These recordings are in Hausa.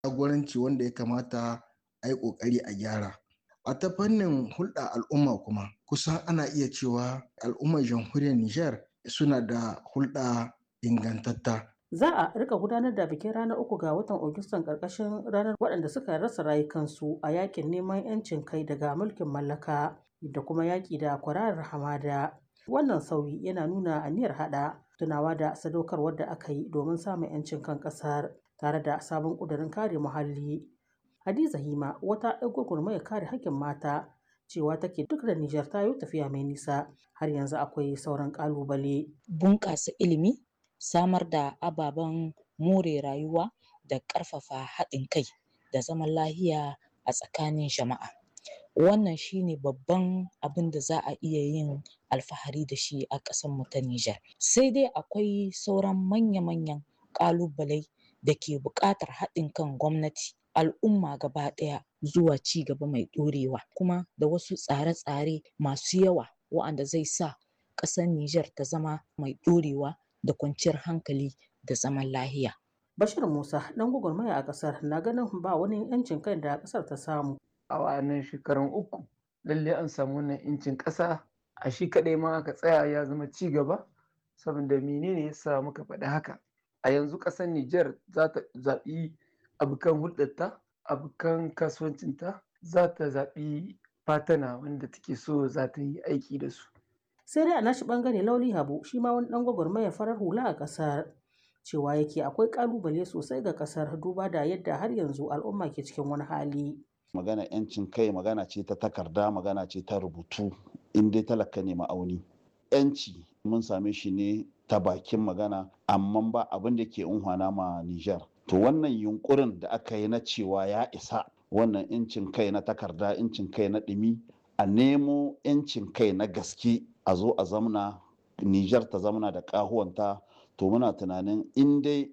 jagoranci wanda ya kamata a yi ƙoƙari a gyara. A ta fannin hulɗa al'umma kuma kusan ana iya cewa al'ummar jamhuriyar Nijar suna da hulɗa ingantatta. Za a rika gudanar da bikin ranar uku ga watan Agustan ƙarƙashin ranar waɗanda suka rasa rayukansu a yakin neman 'yancin kai daga mulkin mallaka da kuma yaƙi da kwararar hamada. Wannan sauyi yana nuna aniyar haɗa tunawa da sadaukarwar da aka yi domin samun 'yancin kan ƙasar tare da sabon ƙudurin kare muhalli. Hadiza Hima wata 'yar gwagwarmayar kare haƙƙin mata cewa take duk da Nijar ta yi tafiya mai nisa har yanzu akwai sauran ƙalubale. Bunƙasa ilimi, samar da ababen more rayuwa da ƙarfafa haɗin kai da zaman lahiya a tsakanin jama'a. Wannan shine babban abin da za a iya yin alfahari da shi a ƙasarmu ta Nijar. Sai dai akwai sauran manya-manyan ƙalubalai da ke buƙatar haɗin kan gwamnati, al'umma gaba ɗaya zuwa ci gaba mai ɗorewa kuma da wasu tsare-tsare masu yawa wa'anda zai sa ƙasar Nijar ta zama mai ɗorewa da kwanciyar hankali da zaman lahiya. Bashir Musa ɗan gwagwarmaya a ƙasar na ganin ba wani 'yancin kai da ƙasar ta samu. A wa'annan shekarun uku lalle an samu wannan 'yancin ƙasa a shi kaɗai ma aka tsaya ya zama ci gaba saboda menene ya sa muka faɗi haka. A yanzu ƙasar Nijar za ta zaɓi abokan hulɗarta, abokan kasuwancinta, za ta zaɓi fatana wanda take so za ta yi aiki da su. sai dai a nashi bangare lauli habu shi ma wani dan gwagwarmaya farar hula a kasar cewa yake akwai kalubale sosai ga kasar duba da yadda har yanzu al'umma ke cikin wani hali magana yancin kai magana ce ta takarda magana ce ta rubutu in dai talaka ne ma'auni yanci mun same shi ne ta bakin magana amma ba abin da ke unhwana ma Nijar to wannan yunkurin da aka yi na cewa ya isa wannan yancin kai na takarda yancin kai na ɗumi a nemo yancin kai na gaske a zo a zamna Nijar ta zamna da ƙahuwanta to muna tunanin in dai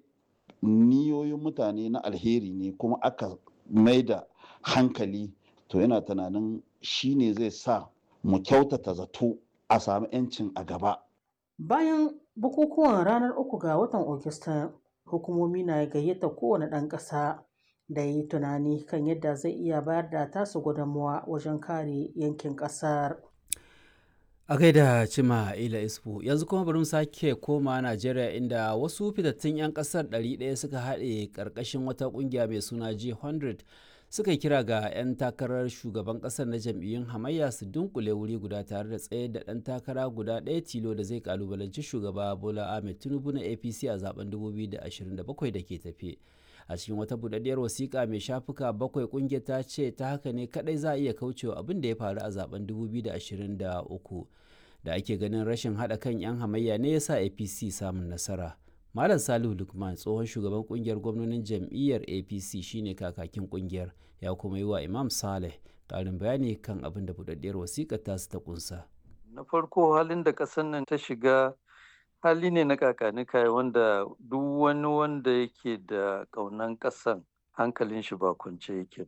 niyoyin mutane na alheri ne kuma aka mai da hankali to yana tunanin shi ne zai sa mu kyautata zato a sami 'yancin a gaba. bayan bukukuwan ranar uku ga watan Ogista hukumomi na gayyata kowane ɗan ƙasa da yi tunani kan yadda zai iya bayar da tasu gudunmawa wajen kare yankin ƙasar. a gaida cima ila isfu yanzu kuma bari mu sake koma najeriya inda wasu fitattun 'yan kasar 100 suka haɗe ƙarƙashin wata ƙungiya mai suna g100 suka kira ga 'yan takarar shugaban ƙasar na jam'iyyun hamayya su dunkule wuri guda tare da tsaye da ɗan takara guda ɗaya tilo da zai kalubalanci shugaba bola ahmed tinubu na apc a zaben 2027 da ke tafe a cikin wata budaddiyar wasiƙa mai shafuka bakwai ƙungiyar ta ce ta haka ne kadai za a iya kaucewa abin da ya faru a zaben 2023 da ake ganin rashin haɗa kan 'yan hamayya ne ya sa apc samun nasara malam salihu lukman tsohon shugaban kungiyar gwamnonin jam'iyyar apc shine kakakin kungiyar ya kuma yi wa imam saleh ƙarin bayani kan abin da budaddiyar wasiƙar tasu ta kunsa na farko halin da ƙasar nan ta shiga hali ne na kakanika wanda duk wani wanda yake da ƙaunan ƙasan hankalin shi ba kwance yake ba